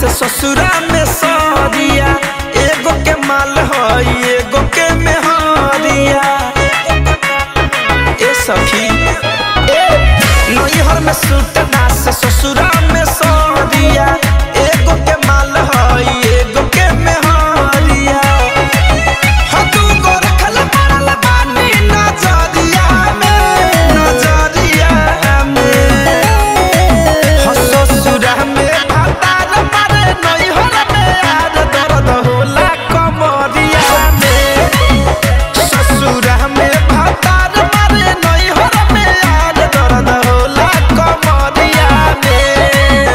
से ससुरा में सरिया एगो के माल हई एगो के मेहरिया ए सखी ए नैहर में सुतना से ससुरा में सरिया एगो के माल हई एगो के मेहरिया हो तू गो रखल पड़ल बानी नजरिया में नजरिया में हो ससुरा में भातार मारे नैहर में यार दर्द होला कमरिया में ससुरा में भातार मारे नैहर में यार दर्द होला कमरिया में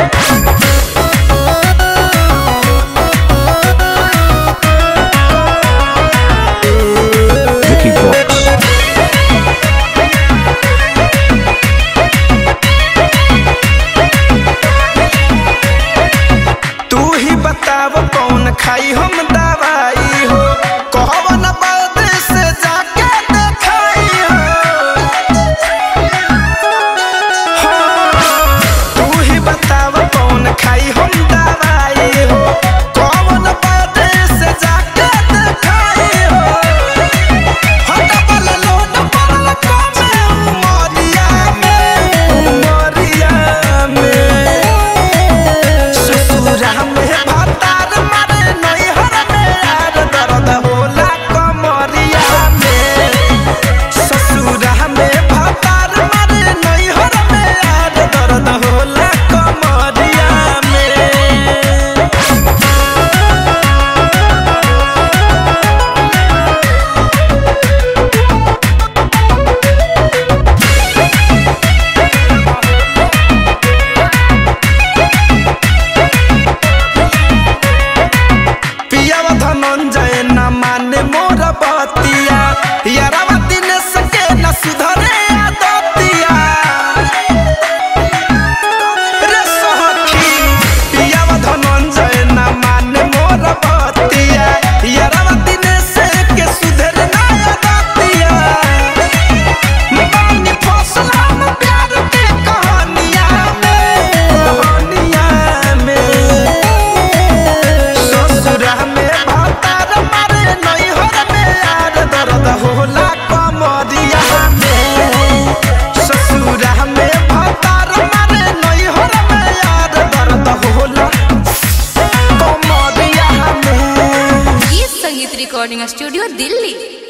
Vicky Vox. तू ही बताव कौन खाई हम दवाई हो कहवन बाद से जाके देखाई हो हाँ, तू ही बताव कौन खाई हम दवाई हो कौन बाद से जाके देखाई हो हो डबल लोड पड़ल कमे उमरिया में उमरिया में ससुरा में भातार मारे नैहर में यार दर्द होला कमरिया में ससुरा में भातार मारे नैहर में यार दर्द होला कमरिया में पियावा धनंजय न माने मोर बतिया यारावा दिन सके न सुधरे आदतिया रे सखी पियावा धनंजय न माने मोर बतिया यारावा दिन सके सुधरे न आदतिया बानी फसल हम प्यार के कहानिया में कहानिया में ससुरा में भातार मारे नैहर में यार दर्द होला कमरिया में ससुरा में भातार मारे नैहर में यार दर्द होला कमरिया में गीत संगीत रिकॉर्डिंग स्टूडियो दिल्ली